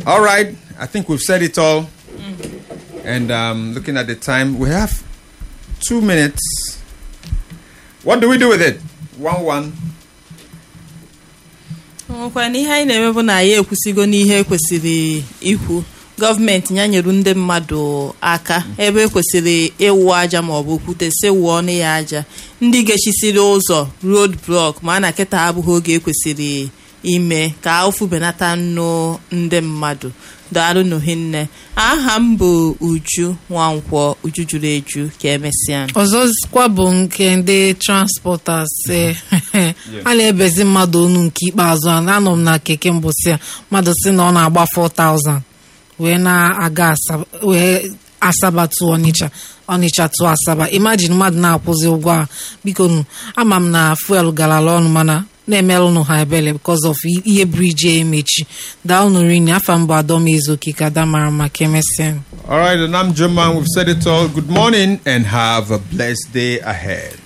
All right, I think we've said it all. And um, looking at the time, we have two minutes. What do we do with it? One one. nwekwa na ihe anyị na-eme bụ na ya ekwusigo n'ihe ekwesịrị ikwu gọọmenti ya nyere ndị mmadụ aka ebe ekwesịrị ịwụ aja maọbụ okwute si wụọ ọnụ ya aja ndị gechisiri ụzọ road block ma a na kịta abụghị oge ekwesịrị ime ka ụfụ benata nnụ ndị mmadụ daalụ n'ohinne aha m bụ uju nwankwọ uju juru eju ka emesịa ọzọzikwa bụ nke ndị transporters eh, a na-ebezi mmadụ onu nke ikpeazụ a anọ m na keke mbụsị a mmadụ si na ọ na-agba 4000 wee na-aga Asaba- wee asaba tụ ọnịcha ọnịcha tụ asaba imagine mmadụ na-akwụzi ụgwọ a biko nụ ama m na fuel garala ọnụ mana na-emelụnụ ha ebele because of i- ihe briji a emechi daalụnụ rinne afa mbụ adọm ezoke ka ada mara maka emesịa All right, and I'm German. We've said it all. Good morning and have a blessed day ahead.